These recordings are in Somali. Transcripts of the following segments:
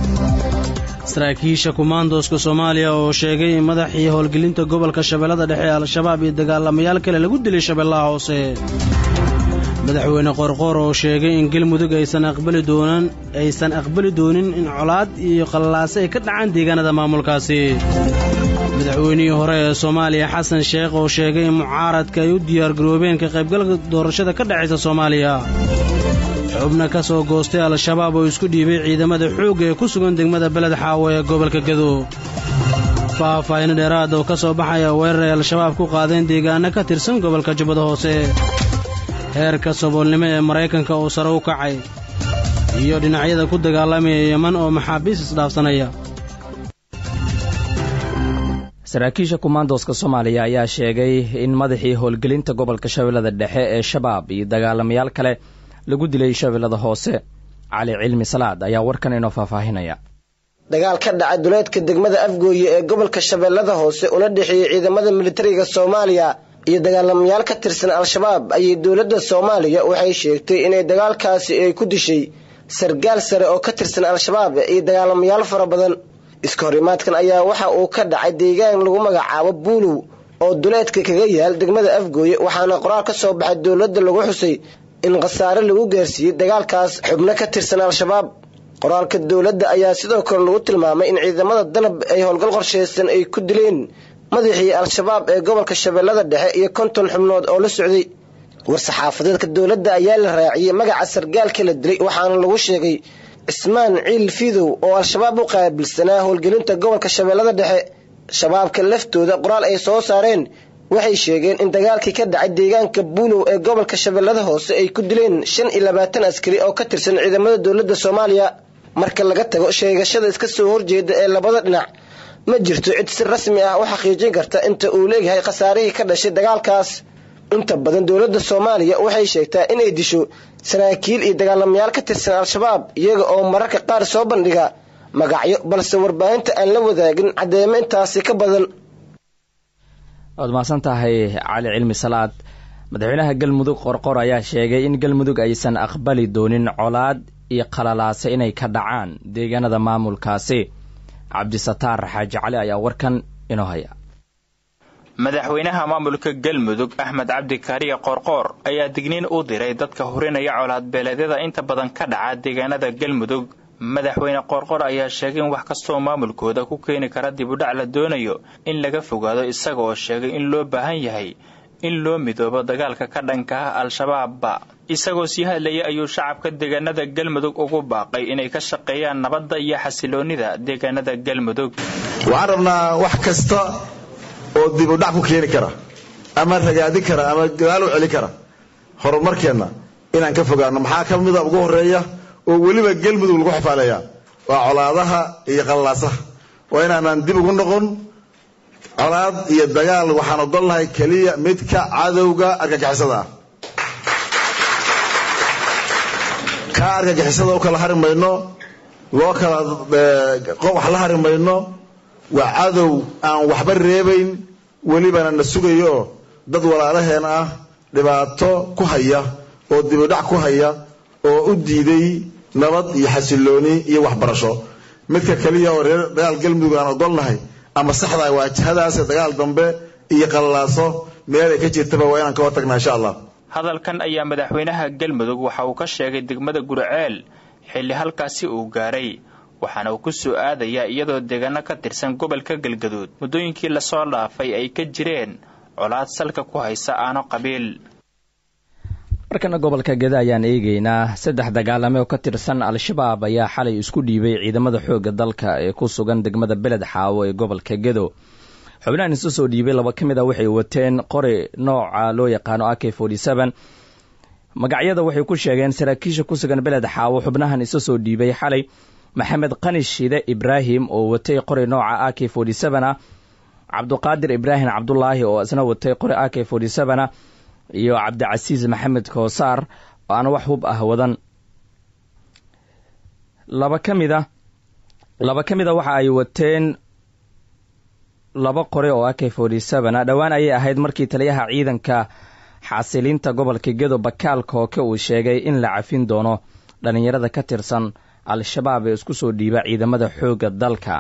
saraakiisha kumaandooska soomaaliya oo sheegay in madaxii howlgelinta gobolka shabeellada dhexe al-shabaab iyo dagaalamayaal kale lagu dilay shabeellaha hoose madaxweyne qorqoor oo sheegay in galmudug aysan aqbali doonan aysan aqbali doonin in colaad iyo qallaase ay ka dhacaan deegaanada maamulkaasi madaxweynihii hore ee soomaaliya xasan sheekh oo sheegay in mucaaradka ay u diyaargaroobeen ka qaybgalka doorashada ka dhexaysa soomaaliya xubna ka soo goostay al-shabaab oo isku dhiibay ciidamada xoogga ee ku sugan degmada beled xaawo ee gobolka gadow faahfaahino dheeraad oo ka soo baxaya weerar ay al-shabaab ku qaadeen deegaano ka tirsan gobolka jubbada hoose heerka saboolnimo ee maraykanka oo sare u kacay iyo dhinacyada ku dagaalamaya yeman oo maxaabiis isdhaafsanaya saraakiisha kumaandooska soomaaliya ayaa sheegay in madaxii howlgelinta gobolka shabeellada dhexe ee shabaab iyo dagaalamayaal kale lagu dilay shabeellada hoose cali cilmi salaad ayaa warkan inoo faahfaahinaya dagaal ka dhacay duleedka degmada afgooye ee gobolka shabeellada hoose una dhexeeyey ciidamada militariga soomaaliya iyo dagaalamayaal ka tirsan al-shabaab ayay dowladda soomaaliya waxay sheegtay inay dagaalkaasi ay ku dishay sargaal sare oo ka tirsan al-shabaab iyo dagaalamayaal fara badan iska horimaadkan ayaa waxa uu ka dhacay deegaan lagu magacaabo buulow oo duleedka kaga yaal degmada afgooye waxaana qoraal ka soo baxay dowladda lagu xusay in khasaare lagu gaarsiiyey dagaalkaas xubno ka tirsan al-shabaab qoraalka dowladda ayaa sidoo kale lagu tilmaamay in ciidamada danab ay howlgal qorshaysan ay ku dileen madaxii al-shabaab ee gobolka shabeellada dhexe iyo konton xubnood oo la socday war-saxaafadeedka dowladda ayaa la raaciyey magaca sargaalka la dilay waxaana lagu sheegay cismaan ciil fidow oo al-shabaab u qaabilsanaa howlgelinta gobolka shabeellada dhexe shabaabka laftooda qoraal ay soo saareen waxay sheegeen in dagaalkii ka dhacay deegaanka buulow ee gobolka shabeellada hoose ay ku dileen shan iyo labaatan askari oo ka tirsan ciidamada dowladda soomaaliya marka laga tago sheegashada iska soo horjeeda ee labada dhinac ma jirto cid si rasmi ah u xaqiijin karta inta uu leeyahay khasaarihii ka dhashay dagaalkaas inta badan dowladda soomaaliya waxay sheegtaa inay disho saraakiil iyo dagaalamayaal ka tirsan al-shabaab iyaga oo mararka qaar soo bandhiga magacyo balse warbaahinta aan la wadaagin caddeemo intaasi ka badan waad mahadsan tahay cali cilmi salaad madaxweynaha galmudug qorqor ayaa sheegay in galmudug aysan aqbali doonin colaad iyo qalalaase inay ka dhacaan deegaanada maamulkaasi cabdisataar xaaji cali ayaa warkan inoo haya madaxweynaha maamulka galmudug axmed cabdi kaariye qoorqoor ayaa digniin u diray dadka hurinaya colaad beeleedyada inta badan ka dhaca deegaanada galmudug madaxweyne qoorqoor ayaa sheegay in wax kastoo maamulkooda ku keeni kara dibudhac la doonayo in laga fogaado isaga oo sheegay in loo baahan yahay in loo midoobo dagaalka ka dhanka ah al-shabaabba isagoo sii hadlayay ayuu shacabka deegaanada galmudug ugu baaqay inay ka shaqeeyaan nabadda iyo xasiloonnida deegaanada galmudug waxaan rabnaa wax kasta oo dibudhac ku keeni kara ama ragaadin kara ama gadaal u celin kara horumarkeenna inaan ka fogaano maxaa ka mida ugu horeeya oo weliba galmudug lagu xifaaleeyaa waa colaadaha iyo qallalaasaha waa inaanaan dib ugu noqon colaad iyo dagaal waxaan odolnahay keliya midka cadowga argagixisada ah kaa argagixisada u kala hari mayno loo kala wax la hari mayno waa cadow aan waxba reebayn welibana na sugayo oo dad walaalaheen ah dhibaato ku haya oo dibudhac ku haya oo u diiday nabad iyo xasilooni iyo waxbarasho midka keliya oo reer dagaal galmudug aan odolnahay ama saxdaa waa jihadaas dagaal dambe iyo qallalaaso meel ay ka jirtaba waa inaan ka hortagnaa insha allah hadalkan ayaa madaxweynaha galmudug waxa uu ka sheegay degmada gurceel xilli halkaasi uu gaaray waxaana uu ku soo aadayaa iyadoo deegaano ka tirsan gobolka galgaduud muddooyinkii lasoo dhaafay ay ka jireen colaad salka ku haysa aano qabiil markana gobolka geda ayaan eegeynaa saddex dagaalame oo ka tirsan al-shabaab ayaa xalay isku dhiibay ciidamada xoogga dalka ee ku sugan degmada beled xaawo ee gobolka gedo xubnahan isu soo dhiibay laba ka mid a waxay wateen qori nooca loo yaqaano a k magacyada waxay ku sheegeen saraakiisha ku sugan beled xaawo xubnahan isu soo dhiibay xalay maxamed qani shide ibraahim oo watay qori nooca a k ah cabduqaadir ibraahim cabdulaahi oo isna watay qori a k ah iyo cabdicasiis maxamed koosaar oo aan wax hub ah wadan laba ka mid a laba ka mid a waxa ay wateen laba qori oo a k a dhowaan ayay ahayd markii taliyaha ciidanka xasilinta gobolka gedo bakaal kooke uu sheegay in la cafin doono dhallinyarada ka tirsan al-shabaab ee isku soo dhiiba ciidamada xoogga dalka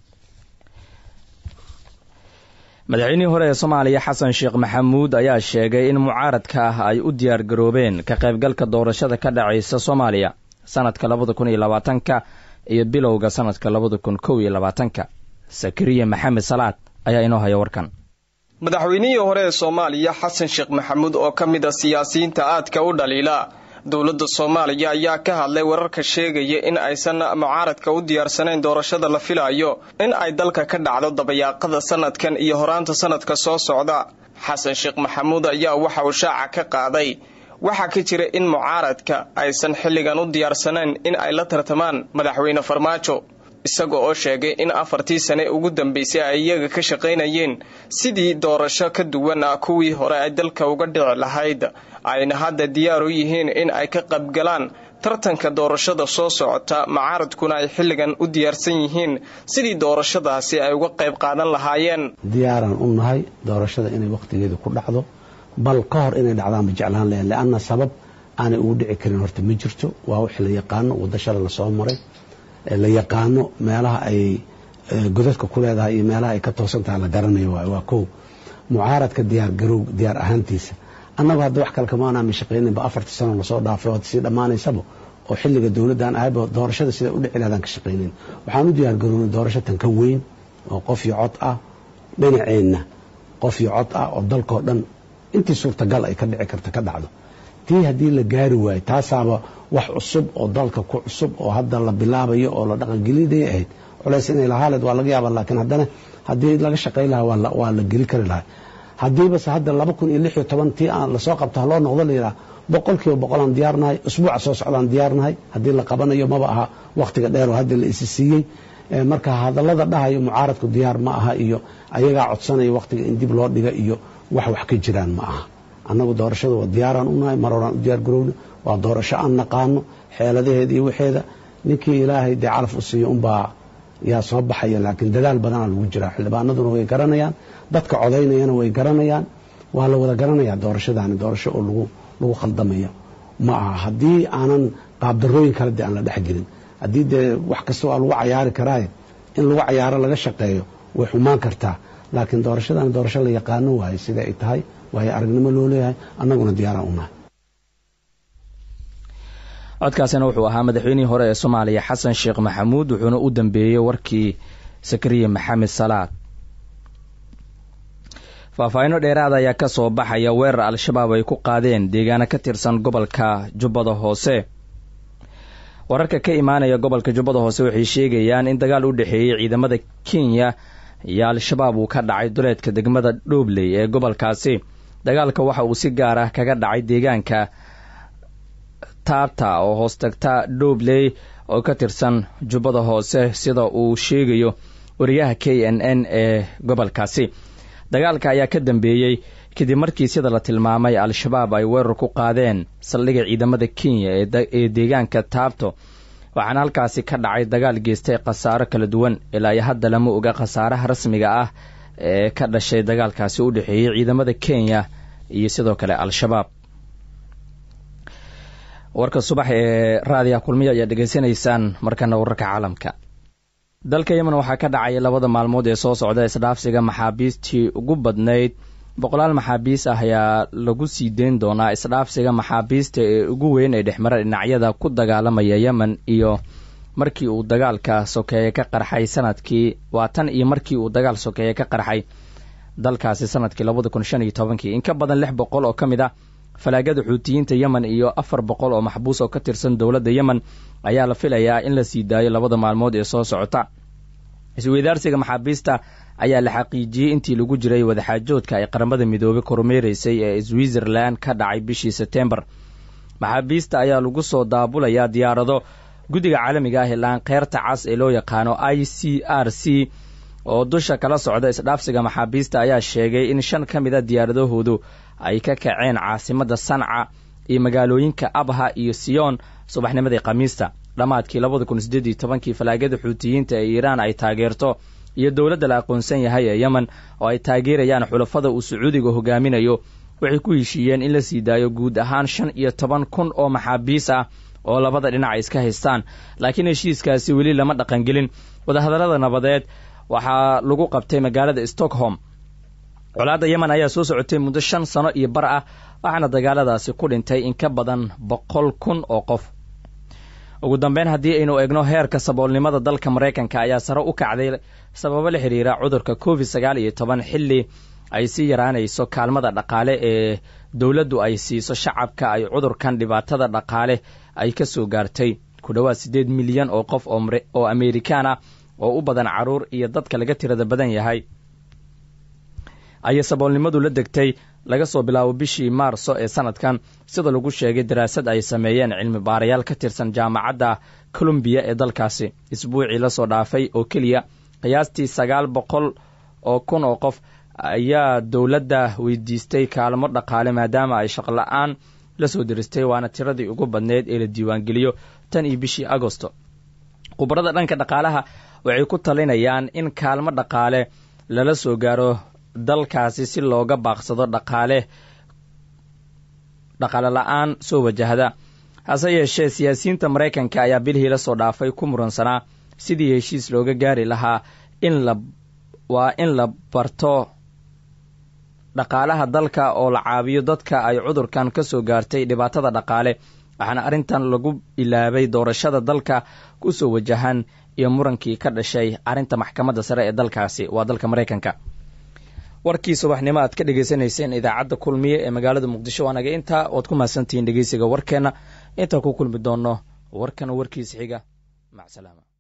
madaxweynihii hore ee soomaaliya xasan sheekh maxamuud ayaa sheegay in mucaaradka ah ay u diyaar garoobeen ka qaybgalka doorashada ka dhacaysa soomaaliya sanadka labada kun iyo labaatanka iyo bilowga sanadka labada kun kow iyo labaatanka sakariya maxamed salaad ayaa inoo haya warkan madaxweynihii hore ee soomaaliya xasan sheekh maxamuud oo ka mid a siyaasiyiinta aadka u dhaliila dowladda soomaaliya ayaa ka hadlay wararka sheegaya in aysan mucaaradka u diyaarsanayn doorashada la filayo in ay dalka ka dhacdo dabayaaqada sanadkan iyo horaanta sanadka soo socda xasan sheekh maxamuud ayaa waxa uu shaaca ka qaaday waxaa ka jira in mucaaradka aysan xilligan u diyaarsanayn in ay la tartamaan madaxweyne farmaajo isaga oo sheegay in afartii sane ugu dambeysay ay iyaga ka shaqaynayeen sidii doorasho ka duwan ah kuwii hore ay dalka uga dhici lahayd ayna hadda diyaar u yihiin in ay ka qaybgalaan tartanka doorashada soo socota mucaaradkuna ay xilligan u diyaarsan yihiin sidii doorashadaasi ay uga qayb qaadan lahaayeen diyaaraan u nahay doorashada inay wakhtigeeda ku dhacdo bal ka hor inay dhacdaan ma jeclaan lahayn leanna sabab aanay ugu dhici karin horta ma jirto waa wix la yaqaano waddo shala lasoo maray la yaqaano meelaha ay godadka ku leedahay iyo meelaha ay ka toosan tahay la garanayo waay waa kow mucaaradka diyaar garow diyaar ahaantiisa annagu hadda wax kale kamaanaama shaqayninba afartii sano lasoo dhaafay oo sii dhammaanaysaba oo xilliga dowladdan ahayba doorashada sida u dhici lahdaan ka shaqaynin waxaan u diyaar garownay doorasho tan ka weyn oo qof iyo cod ah dhinaceenna qof iyo cod ah oo dalkao dhan intii suurtagal ay ka dhici karta ka dhacdo tii haddii la gaari waayo taasaaba wax cusub oo dalka ku cusub oo hadda la bilaabayo oo la dhaqangelinaya ahayd culays inay lahaaleed waa laga yaaba laakiin haddana haddii laga shaqay lahaa waa la geli kari lahaa haddiibase hadda laba kun iyo lix iyo toban tii aan lasoo qabto haloo noqdo layidhaha boqol kiiba boqolaan diyaarnahay usbuuca soo socdaan diyaarnahay haddii la qabanayo maba aha wakhtiga dheer oo hadda la isi siiyey marka hadallada dhahayo mucaaradku diyaar ma aha iyo ayagaa codsanaya wakhtiga in dib loo dhiga iyo wax wax ka jiraan ma aha annagu doorashada waa diyaaraan u nahay mar horaan u diyaar garowna waa doorasho aan naqaano xeeladaheeda iyo waxeeda ninkii ilaahay dee calaf u siiyo unbaa yaa soo baxaya laakiin dadaal badanaa lagu jiraa xildhibaanaduna way garanayaan dadka codaynayana way garanayaan waa la wada garanayaa doorashadaani doorasho oo lagu lagu khaldamayo ma aha haddii aanan qaabdarooyin kale dee aan la dhexgelin haddii dee wax kasta waa lagu cayaari karaaye in lagu cayaaro laga shaqeeyo way xumaan kartaa laakiin doorashadaani doorasho la yaqaano waaye sida ay tahay waayo aragnimo loo leeyahay annaguna diyaaraan u nahay codkaasina wuxuu ahaa madaxweynihii hore ee soomaaliya xasan sheekh maxamuud wuxuuna u dambeeyey warkii sakariya maxamed salaad faahfaahinno dheeraada ayaa ka soo baxaya weerar al-shabaab ay ku qaadeen deegaano ka tirsan gobolka jubbada hoose wararka ka imaanaya gobolka jubbada hoose waxay sheegayaan in dagaal u dhexeeyey ciidamada kenya iyo al-shabaab uu ka dhacay duleedka degmada dhoobley ee gobolkaasi dagaalka waxa uu si gaar ah kaga dhacay deegaanka taabta oo hoos tagta dhoobley oo ka tirsan jubbada hoose sida uu sheegayo wariyaha k n n ee gobolkaasi dagaalka ayaa ka dambeeyey kadib markii sida la tilmaamay al-shabaab ay weerar ku qaadeen saldhigga ciidamada kenya ee deegaanka taabto waxaana halkaasi ka dhacay dagaal geystay khasaaro kala duwan ilaa iyo hadda lama oga khasaaraha rasmiga ah ee ka dhashay dagaalkaasi u dhexeeyey ciidamada kenya iyo sidoo kale al-shabaab warka subax ee raadiya kulmiya ayaa dhegaysanaysaan markana wararka caalamka dalka yemen waxaa ka dhacaya labada maalmood ee soo socda isdhaafsiga maxaabiistii ugu badnayd boqolaal maxaabiis ah ayaa lagu sii deyn doonaa isdhaafsiga maxaabiista ee ugu weyn ee dhexmara dhinacyada ku dagaalamaya yemen iyo markii uu dagaalka sokeeye ka qarxay sanadkii waa tan iyo markii uu dagaal sokeeye ka qarxay dalkaasi sanadkii labada kun shan iyo tobankii in ka badan lix boqol oo ka mid ah falaagada xuutiyiinta yemen iyo afar boqol oo maxbuus oo ka tirsan dowladda yemen ayaa la filayaa in la sii daayo labada maalmood ee soo socota isweydaarsiga maxaabiista ayaa la xaqiijiyey intii lagu jiray wadaxaajoodka ay qaramada midoobey kormeereysay ee switzerland ka dhacay bishii sebtembar maxaabiista ayaa lagu soo daabulayaa diyaarado guddiga caalamiga ah ee laankeyrta cas ee loo yaqaano i c r c oo dusha kala socda isdhaafsiga maxaabiista ayaa sheegay in shan ka mid a diyaaradahoodu ay ka kaceen caasimadda sanca iyo magaalooyinka abha iyo siyoon subaxnimadii khamiista dhammaadkii labada kun sideed iyo tobankii falaagada xuutiyiinta ee iiraan ay taageerto iyo dowladda la aqoonsan yahay ee yemen oo ay taageerayaan xulafada uu sacuudiga hogaaminayo waxay ku heshiiyeen in la sii daayo guud ahaan shan iyo toban kun oo maxaabiis ah oo labada dhinac ay iska haystaan laakiin heshiiskaasi weli lama dhaqangelin wadahadallada nabadeed waxaa lagu qabtay magaalada stockholm colaadda yemen ayaa soo socotay muddo shan sano iyo bar ah waxaana dagaaladaasi ku dhintay in ka badan boqol kun oo qof ugu dambeyn haddii aynu eegno heerka saboolnimada dalka maraykanka ayaa sare u kacday sababo la xidhiira cudurka covid sagaal iyo toban xilli ay sii yaraanayso kaalmada dhaqaale ee dowladdu ay siiso shacabka ay cudurkan dhibaatada dhaqaale ay ka soo gaartay ku dhowaad siddeed milyan oo qof oo amerikaan ah oo u badan carruur iyo dadka laga tirada badan yahay ayay saboolnimadu la degtay laga soo bilaabo bishii maarso ee sanadkan sida lagu sheegay daraasad ay sameeyeen cilmi baarayaal ka tirsan jaamacadda colombiya ee dalkaasi isbuucii lasoo dhaafay oo keliya qiyaastii sagaal boqol oo kun oo qof ayaa dowladda weydiistay kaalmo dhaqaale maadaama ay shaqla-aan la soo diristay waana tiradii ugu badneyd ee la diiwaangeliyo tan iyo bishii agosto khubarada dhanka dhaqaalaha waxay ku talinayaan in kaalmo dhaqaale lala soo gaaro dalkaasi si looga baaqsado dhaqaale dhaqaale la-aan soo wajahda hase yeeshee siyaasiyiinta maraykanka ayaa bilhii la soo dhaafay ku muransanaa sidii heshiis looga gaari lahaa in la waa in la barto dhaqaalaha dalka oo la caabiyo dadka ay cudurkan ka soo gaartay dhibaatada dhaqaale waxaana arrintan lagu ilaabay doorashada dalka ku soo wajahan iyo murankii ka dhashay arrinta maxkamadda sare ee dalkaasi waa dalka maraykanka warkii subaxnimo aad ka dhegaysanayseen idaacadda kulmiye ee magaalada muqdisho waanaga intaa oad ku mahadsantihiin dhegeysiga warkeenna intaan ku kulmi doonno warkan warkiis xiga macsalaama